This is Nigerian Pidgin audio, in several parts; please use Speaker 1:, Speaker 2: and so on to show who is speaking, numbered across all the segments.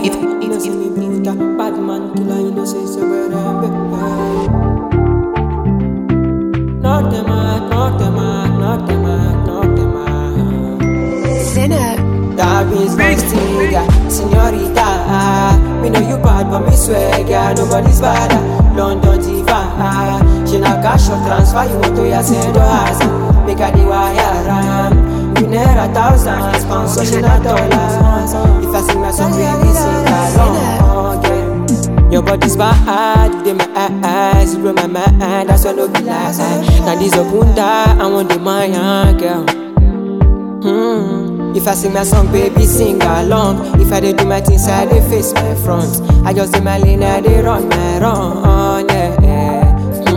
Speaker 1: It,
Speaker 2: You know,
Speaker 1: it,
Speaker 2: say
Speaker 1: it,
Speaker 2: me brutal, bad man killer, you know, say, say, where I'm Knock them out, knock them out, knock them out, knock them out.
Speaker 3: Sinner.
Speaker 2: That means my stinger, senorita. Me know you bad, but me swear, girl, nobody's better. London diva, she not cash or transfer. You want to ya send her house, make her the wire ram. You need a thousand pounds, so she not dollars. If I sing my song, baby, sing along. Yeah. Your body's bad, they my eyes, you blow my mind, that's why no be lie. Now this a bunda, I want the my girl. Hmm. If I sing my song, baby, sing along. If I dey do my things, I dey face my front. I just dey my lane, I dey run my run. Yeah, yeah.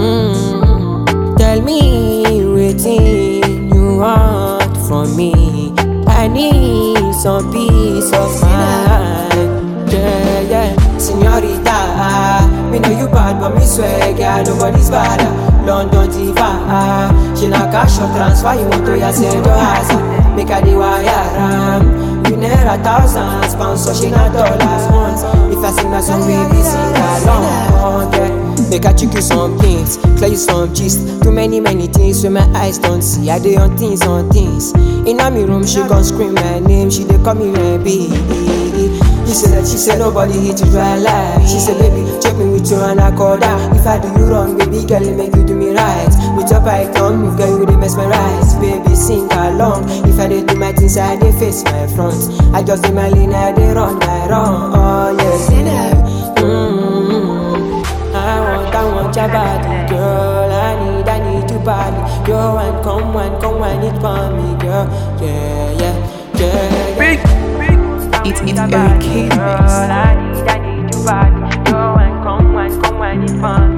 Speaker 2: Hmm. Tell me wetin you want from me. I need some peace of mind. Yeah, yeah. Senorita, me know you bad, but me swear, girl, nobody's better. London diva, she not cash or transfer. You want to ya send your house, make her the wire ram. You need a thousand pounds, so she not dollars. If I sing my song, baby, sing along. Yeah. Make I check you some things, clear you some gist. Too many, many things where my eyes don't see. I dey on things, on things. In my room, she gon' scream my name. She dey call me baby. He said that she said nobody hit you dry life. She said, baby, check me with your anaconda. If I do you wrong, baby, girl, it make you do me right. With your python, move, girl, you dey mesmerize. Baby, sing along. If I dey do my things, I dey face my front. I just dey my lane, I dey run my run. Oh, yeah. Mm-hmm. I want, I want your body, girl. I need, I need you badly. Yo, one, come one, come one, it for me, girl. Yeah, yeah, yeah, yeah.
Speaker 1: it, it, Eric K mix.
Speaker 2: I need, I need you bad. Go and come and come and it fun.